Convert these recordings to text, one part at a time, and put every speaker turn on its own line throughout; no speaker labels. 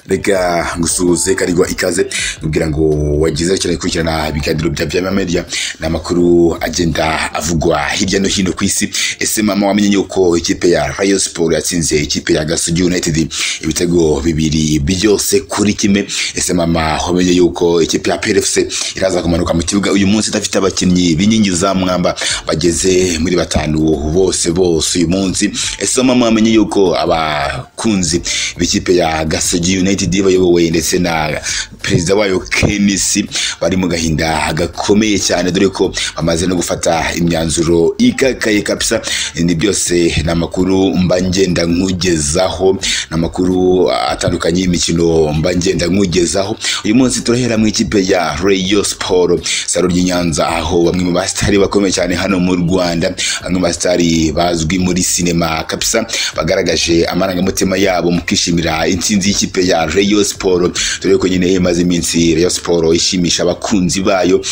reka gusuhuze karirwa ikaze nubwira ngo wagize cyane gukurikirana ibiganiro bya Vyama Media n'amakuru agenda avugwa hirya no hino ku isi ese mama wamenye yuko ikipe ya Rayon Sport yatsinze ikipe ya Gasogi United ibitego bibiri byose kuri kimwe ese mama wamenye yuko ikipe ya PFC iraza kumanuka mu kibuga uyu munsi idafite abakinnyi b'inkingi za mwamba bageze muri batanu bose bose uyu munsi ese mama wamenye yuko abakunzi b'ikipe ya Gasogi United bayobowe ndetse na perezida wayo Kenisi bari mu gahinda gakomeye cyane dore ko bamaze no gufata imyanzuro ikakaye kabisa ni byose ni amakuru mba ngenda nkugezaho ni amakuru atandukanye y'imikino mba ngenda nkugezaho uyu munsi turahera mu ikipe ya Rayon Sport saro ry'i Nyanza aho bamwe mu basitari bakomeye cyane hano mu Rwanda bamwe mu basitari bazwi muri sinema kabisa bagaragaje amarangamutima yabo mu kwishimira intsinzi y'ikipe ya Rayon Sport dore ko nyine imaze iminsi Rayon Sport ishimisha abakunzi bayo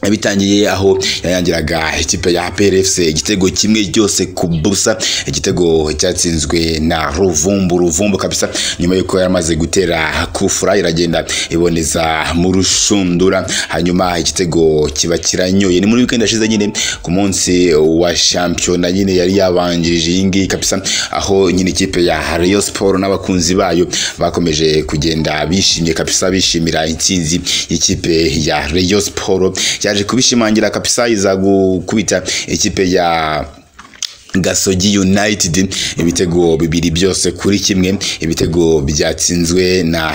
yabitangiye aho yayangiraga ikipe ya PRFC igitego kimwe cyose ku busa igitego cyatsinzwe na Ruvumbu Ruvumbu kabisa nyuma yuko yaramaze gutera kufura iragenda iboneza mu rushundura hanyuma igitego kiba kiranyoye ni muri weekend yashize nyine ku munsi wa shampiyona nyine yari yabanjirije iyi ngiyi kabisa aho nyine ikipe ya Rayon Sport n'abakunzi bayo bakomeje kugenda bishimye kabisa bishimira intsinzi y'ikipe ya Rayon Sport yaje kubishimangira kabisa iza gukubita ikipe ya Gasogi United ibitego bibiri byose kuri kimwe ibitego byatsinzwe na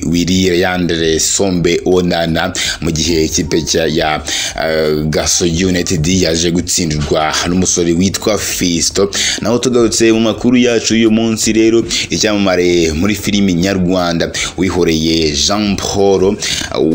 Willy Yandere Sombe Onana mu gihe ikipe ya uh, Gasogi United yaje gutsindirwa n'umusore witwa Fisto naho tugarutse mu makuru yacu y'uyu munsi rero icyamamare muri filimi nyarwanda wihoreye Jean Paul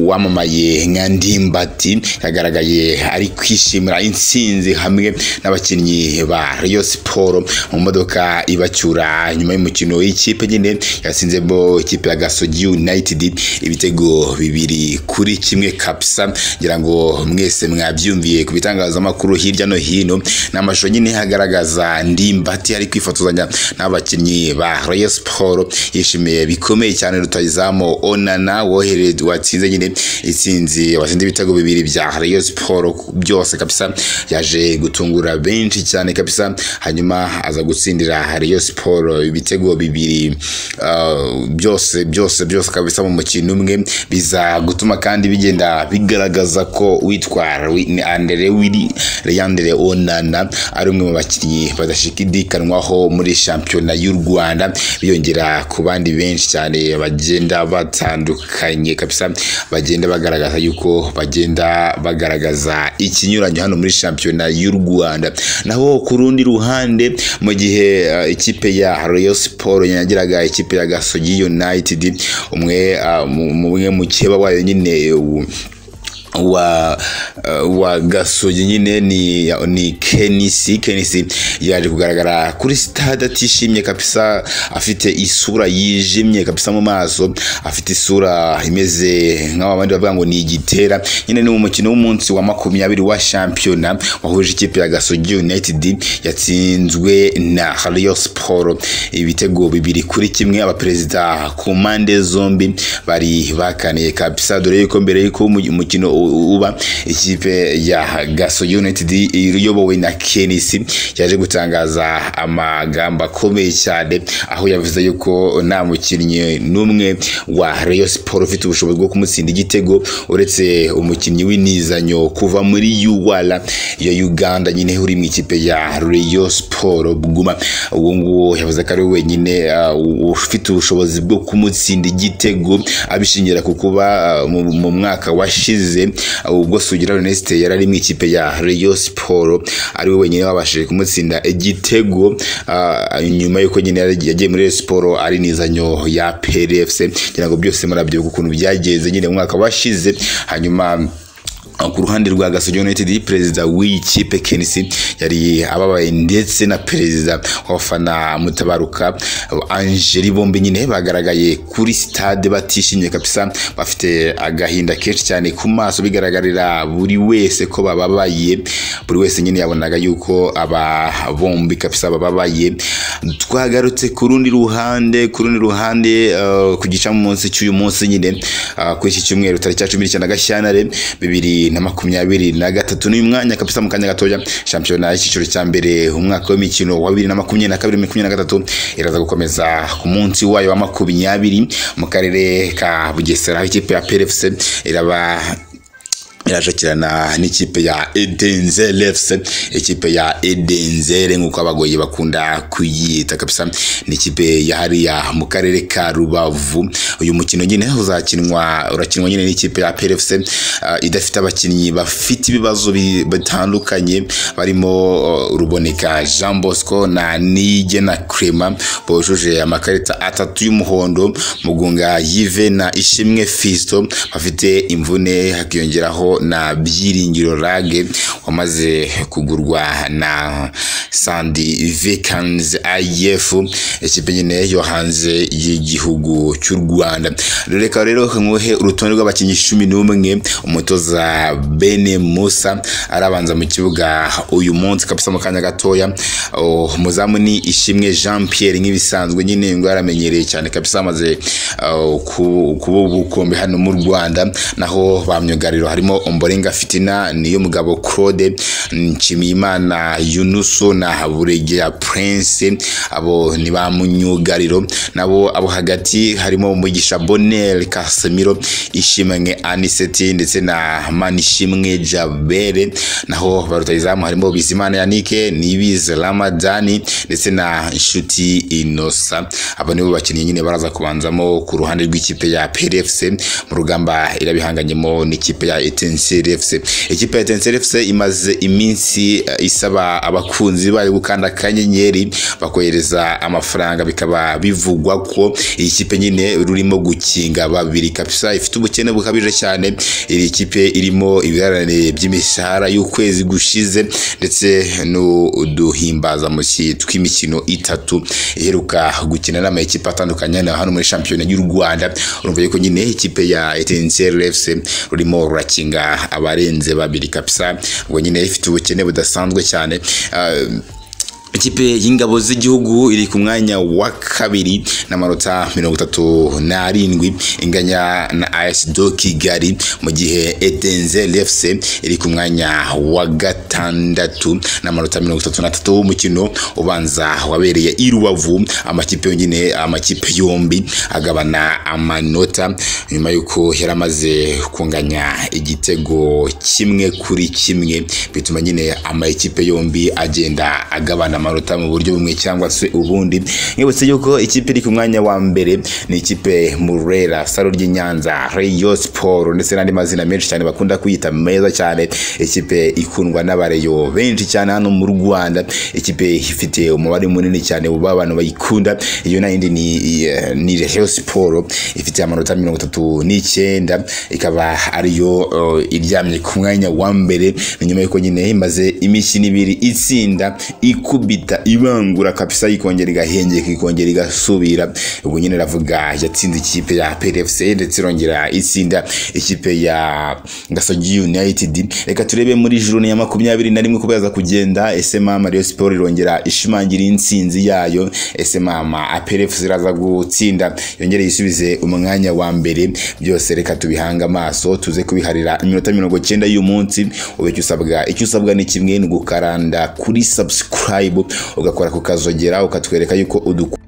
wamamaye nka Ndimbati yagaragaye ari kwishimira intsinzi hamwe n'abakinnyi ba Rayon Sport mu modoka ibacyura nyuma y'umukino w'ikipe nyine yatsinzemo ikipe ya Gasogi United ibitego bibiri kuri kimwe kapsa ngira ngo mwese mwabyumviye ku bitangazamakuru hirya no hino n'amashusho nyine hagaragaza Ndimbati ari kwifotozanya n'abakinnyi ba Rayon Sport yishimiye bikomeye cyane rutayizamu Onana wohereje watsinze nyine itsinzi watsinze ibitego bibiri bya Rayon Sport byose kapsa yaje gutungura benshi cyane kapsa kabisa hanyuma aza gutsindira Rayon Sport ibitego bibiri uh, byose byose byose kabisa mu mukino umwe biza gutuma kandi bigenda bigaragaza ko witwa Andre Willy Leandre Onana ari umwe mu bakinnyi badashikidikanwaho muri shampiyona y'u Rwanda biyongera ku bandi benshi cyane bagenda batandukanye kabisa bagenda bagaragaza yuko bagenda bagaragaza ikinyuranyo hano muri shampiyona y'u Rwanda naho ku rundi ruhande mu gihe uh, ikipe ya Rayon Sport yagiraga ikipe ya Gasogi United umwe uh, umwe mu keba wayo nyine uh, wa uh, wa gasogi nyine ni ni Kenisi Kenisi yaje kugaragara kuri stade atishimye kabisa afite isura yijimye kabisa mu maso afite isura imeze nk'abandi bavuga ngo ni igitera nyine ni mu mukino w'umunsi wa makumyabiri wa shampiyona wahuje ikipe ya Gasogi United yatsinzwe na Rayon Sport ibitego bibiri kuri kimwe abaperezida ku mpande zombi bari bakaniye kabisa dore yuko mbere yuko umukino uba ikipe ya gaso united iyobowe na kenisi yaje gutangaza amagambo akomeye cyane aho yavuze yuko nta mukinnyi n'umwe wa Rayon Sport ufite ubushobozi bwo kumutsinda igitego uretse umukinnyi w'inizanyo kuva muri UR ya Uganda nyine uri mu ikipe ya Rayon Sport Buguma uwo nguwo yavuze ko ari wenyine ufite ubushobozi bwo kumutsinda igitego abishingira ku kuba mu mwaka washize ubwo Sugira Ernest yari ari mu ikipe ya Rayon Sport ari we wenyine wabashije kumutsinda igitego nyuma y'uko nyine yagiye muri Rayon Sport ari nizanyo ya PRFC ngira ngo byose murabyo ukuntu byagenze nyine umwaka washize hanyuma ku ruhande rwa Gasogi United perezida w'iyi kipe Kenisi yari ababaye ndetse na perezida w'abafana mutabaruka Angeli Bombe nyine bagaragaye kuri stade batishimye kabisa bafite agahinda kenshi cyane ku maso bigaragarira buri wese ko bababaye buri wese nyine yabonaga yuko aba bombi kabisa bababaye twagarutse ku rundi ruhande ku rundi ruhande uh, ku gicamunsi cy'uyu munsi nyine uh, kuri iki cyumweru tariki ya cumi n'icyenda Gashyantare bibiri na makumyabiri na gatatu n'uyu mwanya kabisa mu kanya gatoya shampiyona y'icyiciro cya mbere umwaka w'imikino wa bibiri na makumyabiri na kabiri makumyabiri na gatatu iraza gukomeza ku munsi wayo wa makumyabiri mu karere ka bugesera aho ikipe ya PRFC iraba irashakirana n'ikipe ya Edenzele FC ikipe ya Edenzele nk'uko abagoyi bakunda kuyita kabisa ni ikipe ya hariya mu karere ka Rubavu uyu mukino nyine uzakinwa urakinwa nyine n'ikipe ya PRFC uh, idafite abakinnyi bafite ibibazo bitandukanye barimo uh, Ruboneka Jean Bosco na Nigena Crema bujuje amakarita atatu y'umuhondo Mugunga Yive na Ishimwe Fisto bafite imvune hakiyongeraho na byiringiro rage wamaze kugurwa na sandi vekans if ikipe nyine yo hanze y'igihugu cy'u rwanda reka rero nkuhe urutonde rw'abakinnyi cumi n'umwe umutoza bene musa arabanza mu kibuga uyu munsi kabisa mu kanya gatoya umuzamu ni ishimwe jean pierre nk'ibisanzwe nyine ngo yaramenyereye cyane kabisa amaze kuba ubukombe hano mu rwanda naho ba myugariro harimo Ombolenga Fitina niyo mugabo Claude Nshimiyimana Yunuso na Haburegeya Prince abo ni ba munyugariro nabo abo hagati harimo umugisha Bonel Casemiro Ishimwe Aniseti ndetse na Manishimwe Jabere naho barutayizamu harimo Bizimana Yanike Nibize Ramadani ndetse na Nshuti Inosa abo nibo bakinnyi nyine baraza kubanzamo ku ruhande rw'ikipe ya PRFC mu rugamba irabihanganyemo n'ikipe ya Etincelle FC ikipe ya Etincelle FC imaze iminsi uh, isaba abakunzi bayo gukanda kanyenyeri bakohereza amafaranga bikaba bivugwa ko iyi kipe nyine rurimo gukinga babiri kabisa ifite ubukene bukabije cyane iri kipe irimo ibiharanire by'imishahara y'ukwezi gushize ndetse n'uduhimbaza mushyi tw'imikino itatu iheruka gukina n'amakipe atandukanye na hano muri shampiyona y'u Rwanda urumva yuko nyine ikipe ya Etincelle FC rurimo rurakinga gukinga abarenze babiri kabisa ubwo nyine ifite ubukene budasanzwe cyane uh, ikipe y'ingabo z'igihugu iri ku mwanya wa kabiri n'amanota mirongo itatu n'arindwi inganya na AS do Kigali mu gihe Edenze FC iri ku mwanya wa gatandatu n'amanota mirongo itatu n'atatu w'umukino ubanza wabereye i Rubavu amakipe yonyine amakipe yombi agabana amanota nyuma y'uko yari amaze kunganya igitego kimwe kuri kimwe bituma nyine amakipe yombi agenda agabana amanota mu buryo bumwe cyangwa se ubundi nkibutse yuko ikipe iri ku mwanya wa mbere ni ikipe murera saro ry'inyanza reyo siporo ndetse n'andi mazina menshi cyane bakunda kuyita meza cyane ikipe ikundwa n'abareyo benshi cyane hano mu rwanda ikipe ifite umubare munini cyane w'abantu bayikunda iyo nayindi ni ni reyo siporo ifite amanota mirongo itatu n'icyenda ikaba ariyo uh, iryamye ku mwanya wa mbere ni nyuma y'uko nyine imaze imikino ibiri itsinda ikubi bita ibangura kabisa ikongera igahengeka ikongera igasubira ubwo nyine ravuga yatsinze ikipe ya PRFC ndetse irongera itsinda ikipe ya Gasogi United reka turebe muri juru ya makumyabiri na rimwe kubaza kugenda ese mama Rayon Sport irongera ishimangira intsinzi yayo ese mama PRFC iraza gutsinda yongere yisubize umwanya wa mbere byose reka tubihanga amaso tuze kubiharira iminota mirongo cyenda y'uyu munsi ubeke usabwa icyo usabwa ni kimwe ni gukaranda kuri subscribe ugakora ku kazogera ukatwereka yuko udukunda